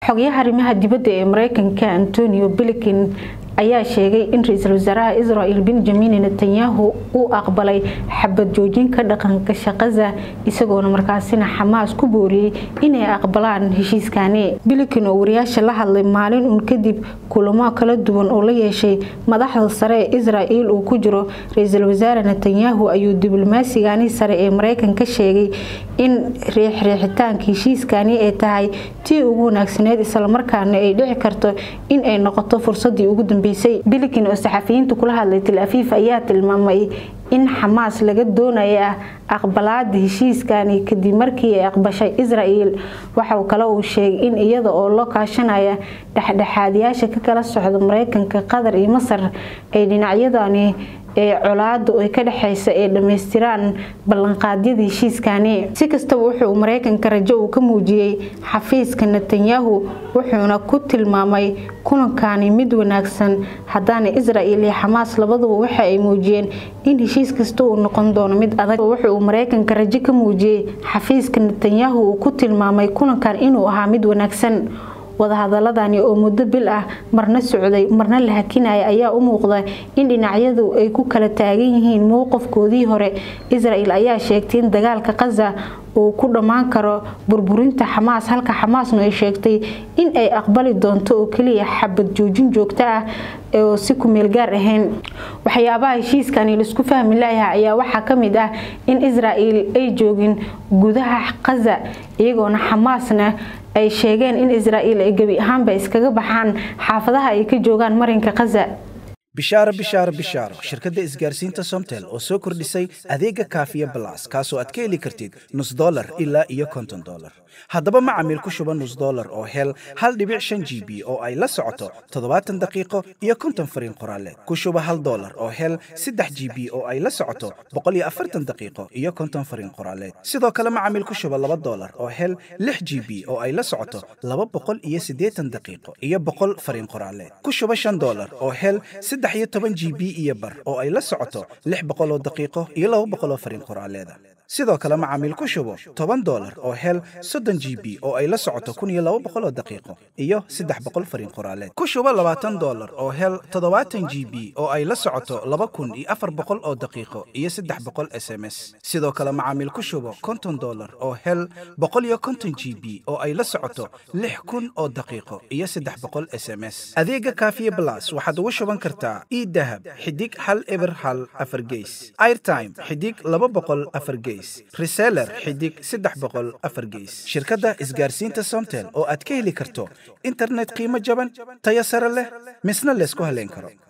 xogyaha arrimaha dibadda ee mareykanka antonio blinken ayaa sheegay in ra-iisul wasaaraha israel benjamin netanyahu uu aqbalay xabad joojinka dhaqanka shaqaza isagoona markaasina xamaas ku booriyey inay aqbalaan heshiiskani blinken oo wariyaasha la hadlay maalin uun kadib kulamo kala duwan oo la yeeshay madaxda sare ee israel uu ku jiro ra-iisul wasaare netanyahu ayuu diblomaasigaani sare ee mareykanka sheegay in riixriixitaanka heshiiskani ay tahay tii ugu wanaagsaneyd islamarkaana ay dhici karto in ay noqoto fursadii ugu dambeysay blinken oo saxafiyiinta kula hadlay tel afiif ayaa tilmaamay in xamaas laga doonaya aqbalaada heshiiskani kadib markii ay aqbashay israel waxa kale uu sheegay in iyada oo loo kaashanaya dhexdhexaadiyaasha ka kala socda mareykanka qatar iyo masar ay dhinacyadani ee colaada ay ka dhexeysa ay dhammaystiraan ballanqaadyada heshiiskani si kastaba wuxuu mareykanka rajo uu ka muujiyey xafiiska netanyahu wuxuuna ku tilmaamay kulankani mid wanaagsan haddaana israel iyo xamaas labaduba waxa ay muujiyeen in heshiis kasta uu noqon doono mid adag wuxa uu mareykanka rajo ka muujiyey xafiiska netanyahu uu ku tilmaamay kulankan inuu ahaa mid wanaagsan wadahadaladani oo muddo bil ah marna socday marna la hakinaya ayaa u muuqda in dhinacyadu ay ku kala taagan yihiin mowqafkoodii hore israel ayaa sheegtay in dagaalka kaza uu ku dhammaan karo burburinta xamaas halka xamaasna ay sheegtay in ay aqbali doonto oo keliya xabad joojin joogto ah oo si kumeel gaar ahayn waxyaabaha heshiiskani laisku fahmi layahay ayaa waxaa kamid ah in israel ay joogin gudaha kaza iyagoona xamaasna ay sheegeen in israel ay gebi ahaanba iskaga baxaan xaafadaha ay ka joogaan marinka kaza bishaaro bishaaro bishaaro shirkadda isgaarsiinta somtel oo soo kordhisay adeega kaafiya balas kaasoo aad ka heli kartid nus dolar ilaa iyo konton dolar haddaba macamiil ku shuba nus dolar oo hel hal dhibic shan g b oo ay la socoto toddobaatan daqiiqo iyo konton fariin qoraaleed ku shuba hal dolar oo hel saddex g b oo ay la socoto boqol iyo afartan daqiiqo iyo konton fariin qoraaleed sidoo kale macamiil ku shuba laba dolar oo hel lix g b oo ay la socoto laba boqol iyo siddeetan daqiiqo iyo boqol fariin qoraaleed ku shuba shan dolar oo hel saddex iyo toban g b iyo bar oo ay la socoto lix boqol oo daqiiqo iyo laba boqol oo fariin qoraaleeda sidoo kale macaamiil ku shubo toban dolar oo hel soddon g b oo ay la socoto kun iyo laba boqol oo daqiiqo iyo saddex boqol fariin qoraaleed ku shubo labaatan dolar oo hel toddobaatan g b oo ay la socoto laba kun iyo afar boqol oo daqiiqo iyo saddex boqol s m s sidoo kale macaamiil ku shubo konton dolar oo hel boqol iyo konton g b oo ay la socoto lix kun oo daqiiqo iyo saddex boqol s m s adeega kaafiye blas waxaad ugu shuban kartaa idahab xidig hal eber hal afar geys airtime xidig laba boqol afar geys reseller xidig saddex boqol afar geys shirkadda isgaarsiinta somtel oo aad ka heli karto internet qiimo jaban tayo sare leh misna laysku haleyn karo